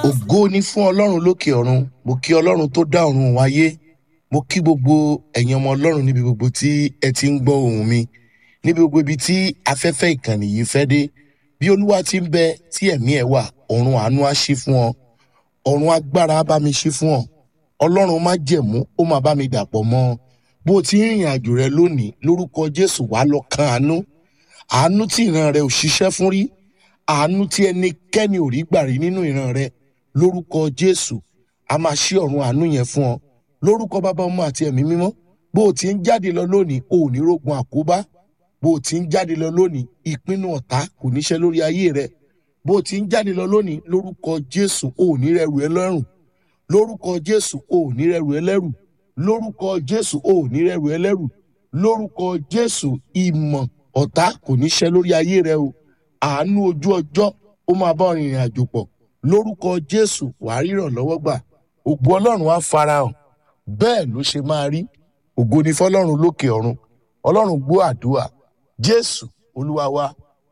ògo ni fún ọlọ́run lókè ọ̀run mo kí ọlọ́run tó dá ọ̀run wáyé mo kí gbogbo ẹ̀yin ọmọ ọlọ́run níbi gbogbo tí ẹ ti ń gbọ́ ohùn mi níbi gbogbo ibi tí afẹ́fẹ́ ìkànnì yìí fẹ́ dé bí olúwa ti ń bẹ tí ẹ̀mí ẹ̀ wà ọ̀run àánú á ṣí fún ọ ọ̀run agbára á bá mi ṣí fún ọ ọlọ́run má jẹ̀mú ó máa bá mi dàpọ̀ mọ́ ọ bó o ti ń rìnrìn àjò rẹ lónìí lórúkọ jésù wàá lọ kan àánú àánú tí ìran rẹ ò ṣiṣẹ́ fún rí àánú tí ẹnikẹ́ni ò rí gbà rí nínú ìran rẹ lórúkọ jésù a máa ṣí ọ̀run àánú yẹn fún ọ lórúkọ bàbá ọmọ àti ẹ̀mí mímọ́ bó o ti ń jáde lọ lónìí o ò ní rógun àkóbá bó o ti ń jáde lọ lónìí ìpinnu ọ̀tá kò níṣẹ́ lórí ayé rẹ bó o ti ń jáde lọ lónìí lórúkọ jésù o ò ní rẹrù ẹlẹ́rù lórúkọ jésù o ò ní rẹrù ẹlẹ́rù lórúkọ jésù o ò ní rẹrù ẹlẹ́rù lórúkọ jésù ìmọ̀ ọ̀tá kò níṣẹ́ lórí ayé rẹ o àánú ojú ọjọ́ ó máa bá ọ rìnrìn àjò pọ̀ lórúkọ jésù wàá ríràn lọ́wọ́ gbà ògo ọlọ́run á farahàn bẹ́ẹ̀ ló ṣe máa rí ògo ni fọlọ́run lókè ọ̀run ọlọ́run gbọ́ àdúrà jésù olúwa wa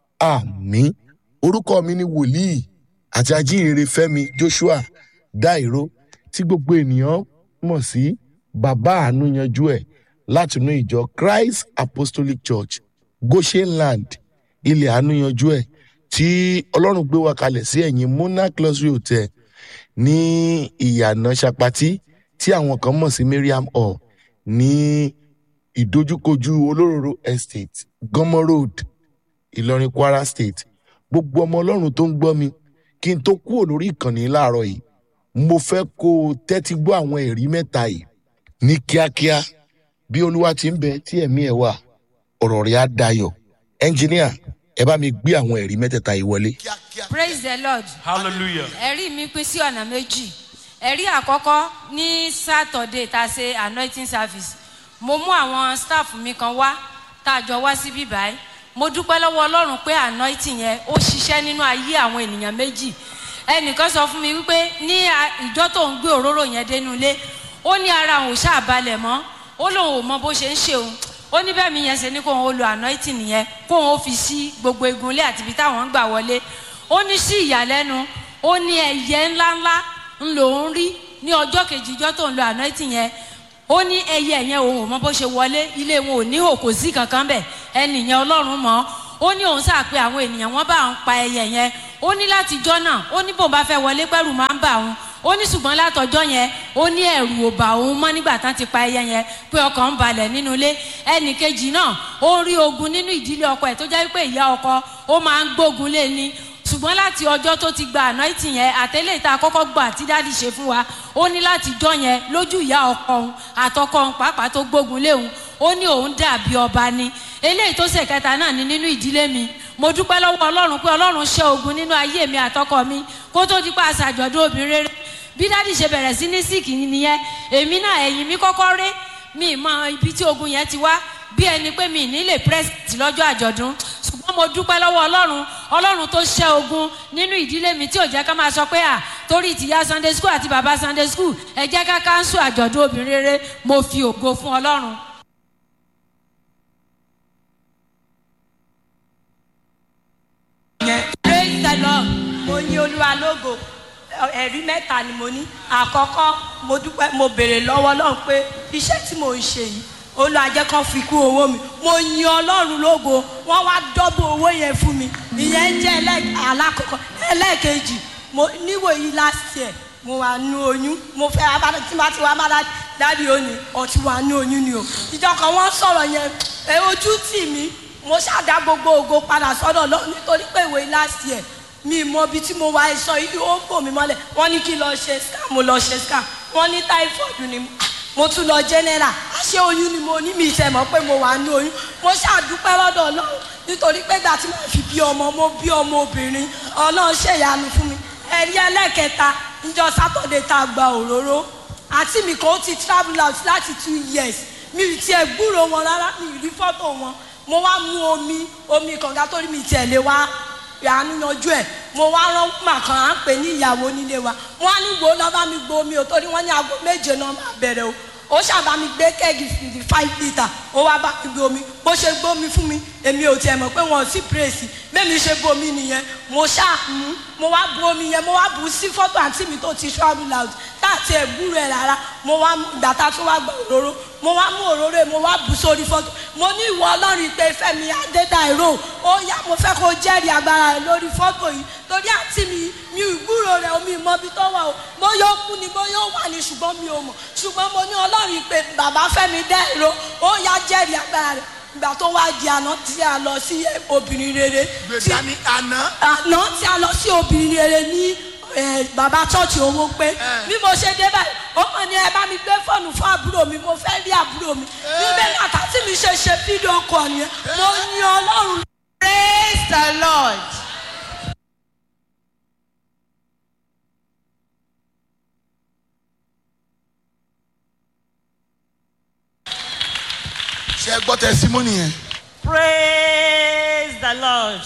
àmín orúkọ mi ni wòlíì àti ajínrere fẹ́mi joshua dairo tí gbogbo ènìyàn mọ̀ sí bàbá àánú yanjú ẹ̀ látinú ìjọ christ apostolic church goshenland ilẹ̀ àánú yanjú ẹ̀ tí ọlọ́run gbé wa kalẹ̀ sí ẹ̀yìn monarch luxury hotel ní ìyànà sapati tí àwọn kan mọ̀ sí mariam hall ní ìdojúkojú olóróró estate gọmọ road ìlọrin kwara state gbogbo ọmọ ọlọ́run tó ń gbọ́ mi kí n tó kúrò lórí ìkànnì láàárọ̀ yìí mo fẹ́ kó o tẹ́tí gbọ́ àwọn ẹ̀rí mẹ́ta yìí ní kíákíá bí olúwa ti ń bẹ tí ẹ̀mí ẹ̀ wà ọ̀rọ̀ rẹ̀ á dayọ̀ ẹnjìníà ẹ bá mi gbé àwọn ẹ̀rí mẹ́tẹ̀ẹ̀ta yìí wọlé. praise the lord Hallelujah. ẹ̀rí mi pín sí ọ̀nà méjì ẹ̀rí àkọ́kọ́ ní saturday tá a ṣe anointing service mo mú àwọn staff mi kan wá tá a jọ wá sí bíbáyìí mo dúpẹ́ lọ́wọ́ ọlọ́run pé anointing yẹn ó ṣiṣẹ́ nínú ayé àwọn ènìyàn méjì ẹnìkan sọ fún mi wípé ní a- ìjọ tó ń gbé òróró yẹn dénú ilé ó ní ara òun ò ṣàbalẹ̀ mọ́ ó lóun ò mọ bó ṣe ń ṣe òun ó ní bẹ́ẹ̀ mi yẹn ṣe ní kóun ó lo anointing yẹn kóun ó fi sí gbogbo egunlé àti ibi táwọn ń gbà wọlé ó ní sí ìyàlẹ́nu ó ní ẹyẹ ńláńlá ń lòún rí ní ọjọ́ kejì ìjọ tó ń lo anointing yẹn ó ní ẹyẹ yẹn òun ò mọ bó ṣe wọlé ilé wọn ò ní òkò sí kankan bẹ̀ ẹnìyẹn ọlọ́run mọ́ ó ní òun sáà pé àwọn ènìyàn wọn bá òun pa ẹyẹ yẹn ó ní láti jọ́ náà ó ní bòun bá fẹ́ wọlé pẹ́rù máa ń bà òun ó ní ṣùgbọ́n látọjọ́ yẹn ó ní ẹ̀rù ò bà òun mọ́ nígbà tán ti pa ẹyẹ yẹn pé ọkàn ń balẹ̀ nínú ilé ẹnì kejì náà ó rí ogun nínú ìdílé ọkọ ẹ̀ tó jẹ́ pé ìyá ọkọ ó máa ń gbógun lé ní ṣùgbọ́n láti ọjọ́ tó ti gba anointing yẹn àtẹ́lẹ̀ ìta kọ́kọ́ gbà tí dáàdì ṣe fún wa ó ní láti jọ́ yẹn lójú ìyá ọkọ òun àtọkọ òun pàápàá tó gbógun lé òun ó ní òun dàbí ọba ni eléyìí tó ṣe kẹta náà ni nínú ìdílé mi mo dúpẹ́ lọ́wọ́ ọlọ́run pé ọlọ́run ṣẹ́ ogun nínú ayé mi àtọkọ mi kó tó di pa àṣàjọ̀dún obìnrin rere bí dáàdì ṣe bẹ̀rẹ̀ sí ní síìkì nìyẹn èmi náà ẹ̀yìn mi kọ́kọ́ ré mi mọ ibi tí ogun yẹn ti wá bí ẹni pé mi nílé pírẹsidì lọ́jọ́ àjọ̀dún ṣùgbọ́n mo dúpẹ́ lọ́wọ́ ọlọ́run ọlọ́run tó ṣẹ́ ogun nínú ìdílé mi tí ò jẹ́ ká máa sọ pé à torí tìyá sunday school àti bàbá sunday school ẹ jẹ́ ká káńsù àjọ̀dún obìnrin rere mo fi ògo fún ọlọ́run. praise the lord mo ní olúwa lógo ẹ̀rí mẹ́ta ni mo ní àkọ́kọ́ mo dúpẹ́ mo béèrè lọ́wọ́ ọlọ́run pé iṣẹ́ tí mo ń ṣe yìí olúwa jẹ́ kán fi kú owó mi mo yin ọlọ́run lógo wọ́n wá dọ́bù owó yẹn fún mi ìyẹn jẹ́ ẹlẹ́- alákọ̀ọ́kọ́ ẹlẹ́ẹ̀kejì mo níwò yìí last year mo wà nú oyún mo fẹ́ abájá tí màá ti wá abájá dáàdi òní ọtí wà nú oyún ni o ìjọ kan wọ́n sọ̀rọ̀ yẹn ẹ ojú tì mí mo ṣàdá gbogbo ògo padà sọ́dọ̀ lọ nítorí pé ìwé last year mi mọ ibi tí mo wá ẹ̀sọ́ yìí ó bò mí mọ́lẹ̀ wọ́n ní kí n lọ ṣe scam mo lọ ṣe scam wọ́n ní typhoid ni mo tún lọ general àṣé oyún ni mo ní mi ìfẹ́ mọ̀ pé mo wà ní oyún mo ṣàdúpẹ́ lọ́dọ̀ ọlọ́run nítorí pé ìgbà tí mo fi bí ọmọ mo bí ọmọ obìnrin ọlọ́run ṣèyanu fún mi ẹ̀rí ẹlẹ́kẹta níjọ sátọ̀dẹ̀ tá a gba òróró àti mi kan ó ti travel out láti two years mi ì tiẹ̀ gbúrò wọn rárá mi ì rí fọ́tò wọn mo wá mú omi omi kànga tó rí mi tiẹ̀ lé wá àánú yanjú ẹ̀ mo wá rán màkàn à ń pè ní ìyàwó nílé wa wọ́n á ní wo lọ́ bá mi gbó omi ò torí wọ́n ní aago méje náà máa bẹ̀rẹ̀ o ó ṣàbá mi gbé kẹ́ẹ̀gì fifty five litre ó wá bá mi gbé omi bó ṣe gbómi fún mi èmi ò tiẹ̀ mọ̀ pé wọ́n sì pírèsì bẹ́ẹ̀mi ṣe bomi nìyẹn mo ṣáà mú mo wá bu omi yẹn mo wá bu sí fọ́tò àǹtí mi tó ti travel out táàtì ẹ̀ gbúrò ẹ̀ rárá mo wá mú gbàtà tó wá gba òróró mo wá mú òróró ẹ̀ mo wá bu sórí fọ́tò mo ní ìwọ ọlọ́run pé fẹ́mi adédàìró ó yá mo fẹ́ kó jẹ́rìí agbára rẹ̀ lórí fọ́tò yìí torí àǹtí mi mi ò gbúrò rẹ̀ omi ìmọ̀bi tó wà o bóyá ó kú ni bóyá ó wà ní ṣùgbọ́n mi ò mọ̀ ṣùgbọ́n mo ní ọlọ́run pé bàbá fẹ́mi dẹ́rọ ó yá jẹ́rìí agbára rẹ̀ ìgbà tó wá di àná tí a lọ sí obìnrin rere tí gbèsè ní àná àná tí a lọ sí obìnrin rere ní eh, bàbá chọ́ọ̀chì owó pé bí mo ṣe dé báyìí ó mọ̀ ní ẹ bá mi gbé fóònù fún àbúrò mi mo fẹ́ rí àbúrò mi níbẹ̀ nàtà tí mi ṣe ṣe fídíò kọ̀ nìyẹn mo ní ọlọ́run praise the lord. ṣe gbọ́ tẹsímọ́nì yẹn. praise the lord.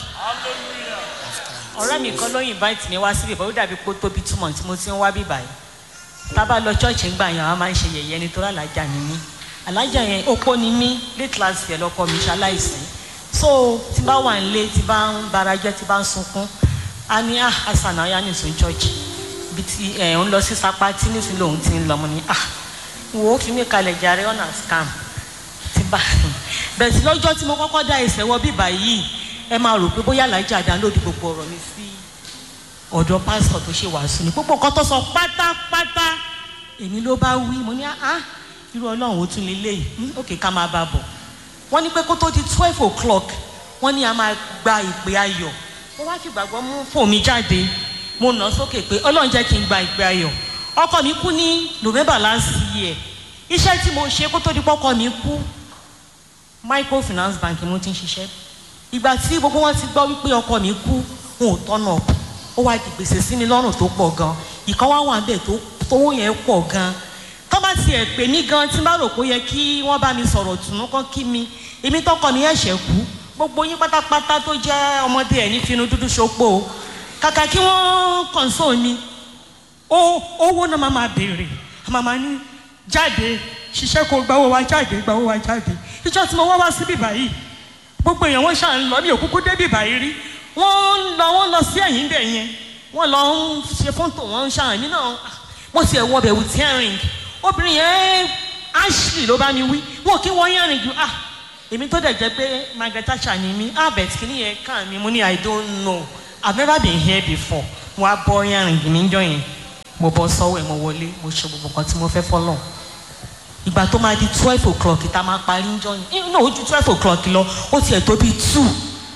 ọ̀rẹ́ mi kan ló invite mi wá síbí bọ́ ó dàbí pé ó tóbi two months tí mo ti ń wá bí báyìí tábà lọ church ń gbà yẹn àwọn máa ń ṣe yẹ̀yẹ́ nítorí alájà ni mí alájà yẹn opó ni mí late last year lọkọ mi ṣaláìsí so tí bá wà nílé tí bá ń bara jẹ́ tí bá ń sunkún a ní ah hasan aya nìsún church bí ti ẹ̀ ń lọ sí sapa tí nísìnyí lòun ti ń lọ mo ní ah wo fi mí kalẹ̀ jàre ọ̀nà scam ti bá bẹ̀rẹ̀ sí lọ́jọ́ tí mo kọ́kọ́ dá ẹsẹ̀ wọ bíbá yìí ẹ máa rò pé bóyá alájà download gbogbo ọ̀rọ̀ mi sí ọ̀dọ̀ pásítọ̀ tó ṣe wàásù ni gbogbo nǹkan tó sọ pátápátá èmi ló bá wí mo ní ah irú ọlọ́run ó tún lè léyìí òkè ká máa bá a bọ̀ wọ́n ní pé kó tó di twelve o'clock wọ́n ní a máa gba ìpè ayọ̀ mo wá fi gbàgbọ́ mú fóònù mi jáde mo nà sókè pé ọlọ́run jẹ́ kí n gba ìpè ayọ̀ ọkọ mi kú ní november last year iṣẹ́ tí mo ṣe kó tó di pọ́kọ mi kú microfinance bank mo ti ń ṣiṣẹ́ ìgbà tí gbogbo wọn ti gbọ́ wípé ọkọ mi kú wọn ò tọ́nà ó wá di gbèsè sí mi lọ́rùn tó pọ̀ gan ìkan wá wà bẹ́ẹ̀ tó tówó yẹn pọ̀ gan tó bá tiẹ̀ pè mí gan tí n bá rò pé ó yẹ kí wọ́n bá mi sọ̀rọ̀ tùnú kán kí mi èmi tọkọ mi ẹ̀ṣẹ̀ kú gbogbo yín pátápátá tó jẹ́ ọmọdé ẹ̀ ní finú dúdú ṣopó o kàkà kí wọ́n console mi ó owó náà máa máa béèrè màmá ní jáde ṣiṣẹ́ kó gbawó wa jáde gbawó wa jáde ìjọ tí mo wá wá síbí báyìí gbogbo èèyàn wọn ṣáà ń lọ mi ò kúkú débí báyìí rí wọ́n ń lọ wọ́n lọ sí ẹ̀yìn bẹ̀ yẹn wọ́n lọ ń ṣe fọ́ńtò wọ́n ń ṣáà mí náà mo ti ẹ̀ wọ bẹ̀ with earring obìnrin yẹn ashley ló bá mi wí wọn kí wọ́n earring ju ah èmi tó dẹ̀ jẹ́ pé margaret thatcher ni mí ah bẹ̀ kìíní yẹn kàn mí mo ní i don't know i've never been here before mo á bọ́ earring mi jọ yẹn mo bọ́ sọ́wọ́ ẹ̀ mo wọlé mo ṣe gbogbo nǹkan tí mo fẹ́ fọ́lọ̀ ìgbà tó máa di twelve o'clock tá a máa parí ń jọ yẹn no ojú twelve o'clock lọ ó tiẹ̀ tó bíi two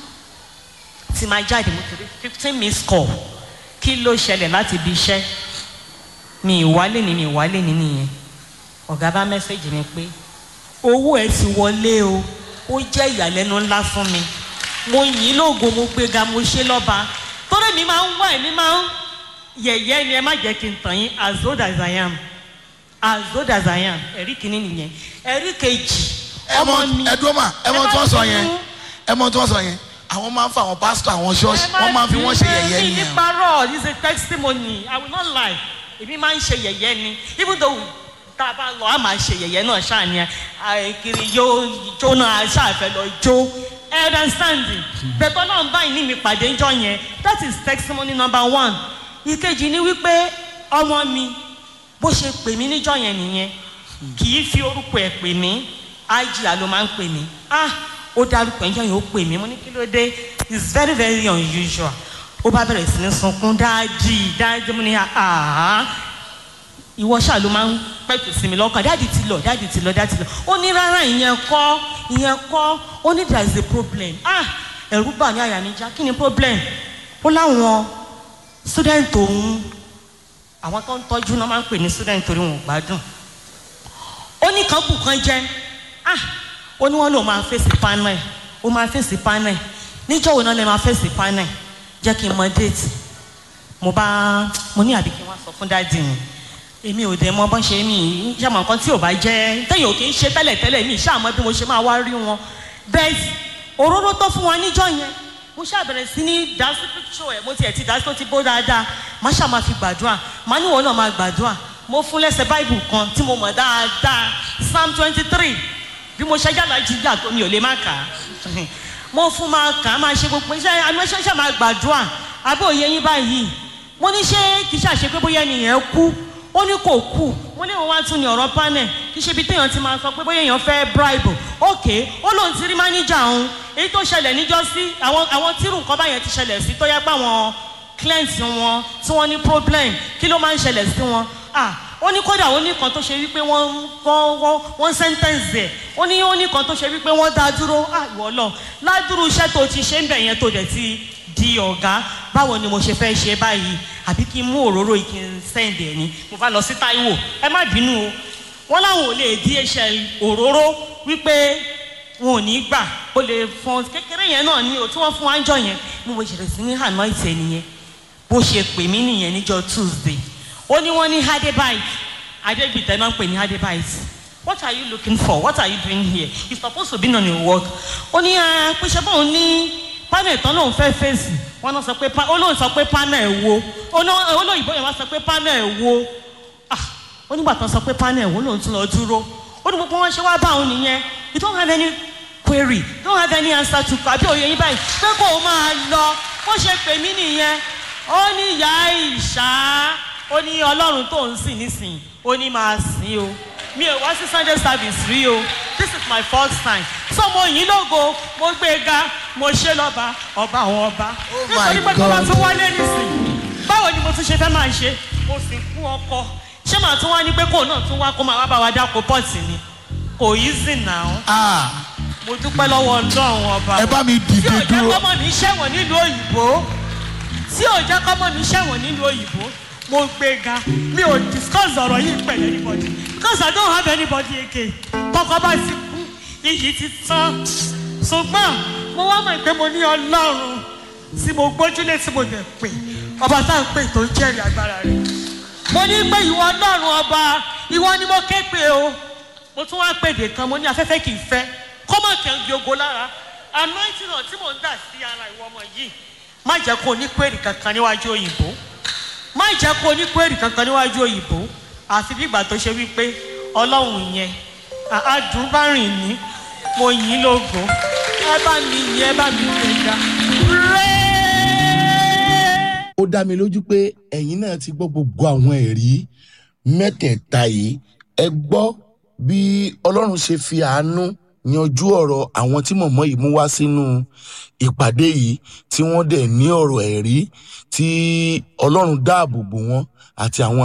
tí máa jáde mo ti rí fifteen minutes call kí ló ṣẹlẹ̀ láti ibi iṣẹ́ mi ìwálé ni mi ìwálé ni nìyẹn ọ̀gá bá mẹ́sẹ̀gì mi pé owó ẹ̀ ti wọlé o ó jẹ́ ìyàlẹ́nu ńlá fún mi mo yìn ín lóògùn mo gbéga mo ṣe lọ́ba torí mi máa ń wá ẹ̀mí máa ń yẹ̀yẹ́ ni ẹ má jẹ́ kí n tàn yín as old as I am as old as I am ẹ̀rí kìíní nìyẹn ẹ̀rí kejì ọmọ mi ẹdúró mà ẹ mọ tí wọ́n sọ yẹn ẹ mọ tí wọ́n sọ yẹn àwọn máa ń fa àwọn pásítọ̀ àwọn ṣọ́ọ̀ṣì wọ́n máa ń fi wọ́n ṣe yẹ̀yẹ́ mi nìyẹn. nípa rọ̀ this is a testimony I will not lie èmi máa ń ṣe yẹ̀yẹ́ ni even though tá a bá lọ a máa ṣe yẹ̀yẹ́ náà ṣáà ni àìkiri yóò jó náà ṣáàfẹ́ lọ jó ẹ understand bẹ̀tọ́ náà báyìí ní mi pàdé ńjọ yẹn that is testimony number one ìkejì ni wípé ọmọ mi bó ṣe pè mí níjọ yẹn nìyẹn kì í fi orúkọ ẹ̀ pè mí ájìyà ló máa ń pè mí ah ó dárúkọ ẹjọ́ yẹn ó pè mí mo ní kí ló dé it's very very unusual ó bá bẹ̀rẹ̀ sí ní sunkún dáàdì dáàdì mo ní àhá ìwọ ṣáà ló máa ń pẹ̀tù sí mi lọ́kàn dáàdì ti lọ dáàdì ti lọ dáàdì ti lọ ó ní rárá ìyẹn kọ́ ìyẹn kọ́ ó ní there is a problem ah ẹ̀rú bà ní àyà mi já kí ni problem ó láwọn student òun àwọn tó ń tọ́jú náà máa ń pè ní student torí wọn ò gbádùn ó ní kan kù kan jẹ́ ah ó ní wọ́n lò máa fèsì panel ó máa fèsì panel níjọ́ wo náà lè máa fèsì panel jẹ́ kí n mọ déètì mo bá mo ní àbí kí n wá sọ fún dáàdì mi èmi ò dẹ̀ mọ bọ́n ṣe mí ṣàmọ̀ nǹkan tí ò bá jẹ́ tẹ̀yìn ò kì í ṣe tẹ́lẹ̀ tẹ́lẹ̀ mi ṣàmọ́ bí mo ṣe máa wá rí wọn bẹ́ẹ̀ òróró tó fún wa níjọ́ yẹn mo ṣàbẹ̀rẹ̀ sí ní dásí píkṣọ ẹ̀ mo tiẹ̀ ti dásí tó ti bó dáadáa má ṣáà máa fi gbàdúrà má níwọ̀n náà máa gbàdúrà mo fún lẹ́sẹ̀ báìbù kan tí mo mọ̀ dáadáa psalm twenty three bí mo ṣe yàrá jíjà tó mi ò lè má kà á mo fún máa kà á máa ṣe gbogbo iṣẹ́ àmọ́ṣẹ́ṣẹ́ máa gbàdúrà àbí òye yín báyìí mo ní ṣé kì í ṣàṣe pé bóyá ènìyàn kú ó ní kò kú mo ní wọn wá tún ní ọ̀rọ̀ panel kì í ṣe ibi téèyàn ti máa sọ pé bóyá èèyàn fẹ́ bribe ok ó lóun ti rí máníjà òun èyí tó ṣẹlẹ̀ níjọ́ sí àwọn àwọn tírù nǹkan báyẹn ti ṣẹlẹ̀ sí tó yẹ pé àwọn clients wọn tí wọ́n ní problem kí ló máa ń ṣẹlẹ̀ sí wọn ah ó ní kódà ó ní kan tó ṣe wípé wọ́n wọ́n wọ́n wọ́n sentence ẹ̀ ó ní ó ní kan tó ṣe wípé wọ́n dá dúró ah ìwọ lọ ládùúrú iṣẹ́ tó ti ṣe ń bẹ̀ yẹn tó dẹ̀ ti di ọ̀gá báwo ni mo ṣe fẹ́ ṣe báyìí àbí kí n mú òróró yìí kí n send ẹ̀ ni mo bá lọ sí Táíwò ẹ má bínú o wọ́n láwọn ò lè DHL òróró wípé wọn ò ní gbà ó lè fọn kékeré yẹn náà ni o tí wọ́n fún wa ń jọ yẹn mo mo ṣẹlẹ̀ sí ní anoint ẹ̀ nìyẹn bó ṣe pè mí nìyẹn níjọ́ Tuesday ó ní wọ́n ní hadebite adébìtẹ́ náà ń pè ní hadebite what are you looking for what are you doing here you supposed to be on your work ó ní pé ṣe bóun ní panel tán lòun fẹ́ fèsì wọ́n náà sọ pé ó lóun sọ pé panel wo olóyìnbó yẹn wá sọ pé panel wo ah ó nígbà tán sọ pé panel wo lòun tún lọ dúró ó ní gbogbo wọn ṣe wá bá òun nìyẹn you don't have any query you don't have any answer to àbí òye yín báyìí pé kó o máa lọ bó ṣe pè mí nìyẹn ó ní ìyá ìṣá ó ní ọlọ́run tó ń sìn nísìn ó ní máa sìn o mi ò wá sí sunday service rí o this is my first time so mo yìn lógo mo gbé e ga mo ṣe lọ́ba ọba àwọn ọba nítorí pé tó bá tún wálé nísìn báwo ni mo tún ṣe fẹ́ máa ṣe mo sì kú ọkọ ṣé màá tún wá ní pé kò náà tún wá kó máa wá bá wa dáko pọ́ọ̀tì ni kò yí sí náà Ah, mo dúpẹ́ lọ́wọ́ ọlọ́run ọba ẹ bá mi tí dìde ò jẹ́ dúró. kọ́mọ mi ṣẹ̀wọ̀n nílùú òyìnbó tí ò jẹ́ kọ́mọ mi ṣẹ̀wọ̀n nílùú òyìnbó mo gbé ga mi ò discuss ọ̀rọ̀ yìí pẹ̀lú anybody because I don't have anybody again tọkọ bá ti kú iyì ti tán ṣùgbọ́n mo wá mọ̀ pé mo ní ọlọ́run tí mo gbójúlé tí mo dẹ̀ pè ọba tá à ń pè tó ń jẹ́rìí agbára rẹ̀ mo ní pé ìwọ ọlọ́run ọba ìwọ ni mo ké pè o mo tún wá pèdè kan mo ní afẹ́fẹ́ kì í fẹ́ kọ́mọ̀ kẹ́ ń gbogbo lára anointing náà tí mò ń dà sí ara ìwọ ọmọ yìí má jẹ́ kó o ní kwérì kankan níwájú òyìnbó má jẹ́ kó o ní kwérì kankan níwájú òyìnbó àfi bí ìgbà tó ṣe wípé ọlọ́run yẹn àádùn bá rìn ní mo yìn ín lógo ẹ bá mi yìn ẹ bá mi gbẹ̀gà rẹ́ẹ́. ó dá mi lójú pé ẹ̀yin náà ti gbọ́ gbogbo àwọn ẹ̀rí mẹ́tẹ̀ẹ̀ta yìí ẹ gbọ́ bí ọlọ́run ṣe fi àánú yanjú ọ̀rọ̀ àwọn tí mọ̀mọ́ yìí mú wá sínú ìpàdé yìí tí wọ́n dẹ̀ ní ọ̀rọ̀ ẹ̀rí tí ọlọ́run dáàbò bò wọ́n àti àwọn